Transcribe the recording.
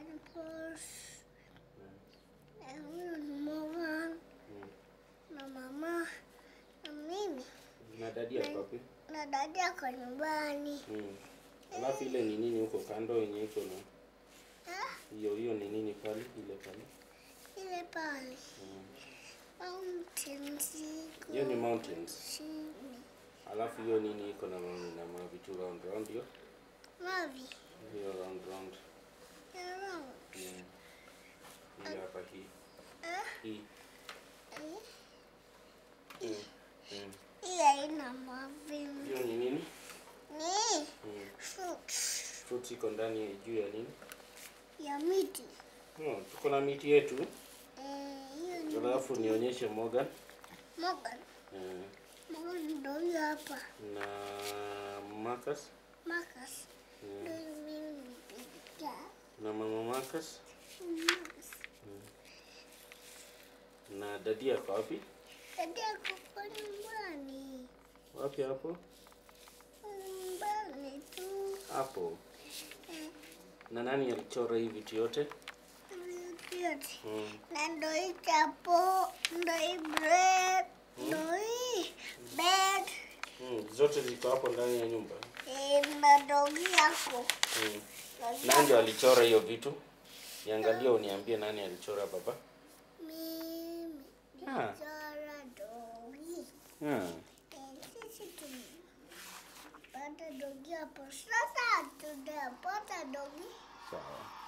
Pampers. Na huyu ni Morgan Mm. na mama na mimi Na dadi yako wapi? na dada ako nyumbani. Mm. Alafu ile ni nini huko kando yenye iko na Ah, hiyo hiyo ni nini pale ile pale? ile pale Mm. mountains iko Hiyo ni mountains. chini. Alafu hiyo nini iko na ma- na mavitu round round hiyo? Mavi Hiyo round round. around. Mm. Hii hapa hii. Ah, Hii. eh, Mm. Mm. hii haina mavi. Hiyo ni nini? Ni Mm. fruits Fruits iko ndani ya juu ya nini? ya miti. No, tuko na miti yetu. Eh, hiyo ni Alafu nionyeshe Morgan. Morgan. Eh, Morgan ndio huyo hapa. na Marcus. Marcus Eh, ndio mimi nipiga. na mama Marcus. Marcus. Na dadi yako wapi? Dada ako kwa nyumbani. Wapi hapo? Nyumbani tu. Hapo. Eh, Na nani alichora hii vitu yote? yote. Mm. Na ndo hii chapo, ndo hii bread, ndo hii bed, Mm. Zote ziko hapo ndani ya nyumba. eh, na dogi yako. Mm. Dogi Nani ndio yako. alichora hiyo vitu? Niangalie uniambie nani alichora baba. Mimi Ah. nilichora dogi. Hmm. Eh, sisi tumepata dogi hapo. Sasa tunapata dogi Sawa.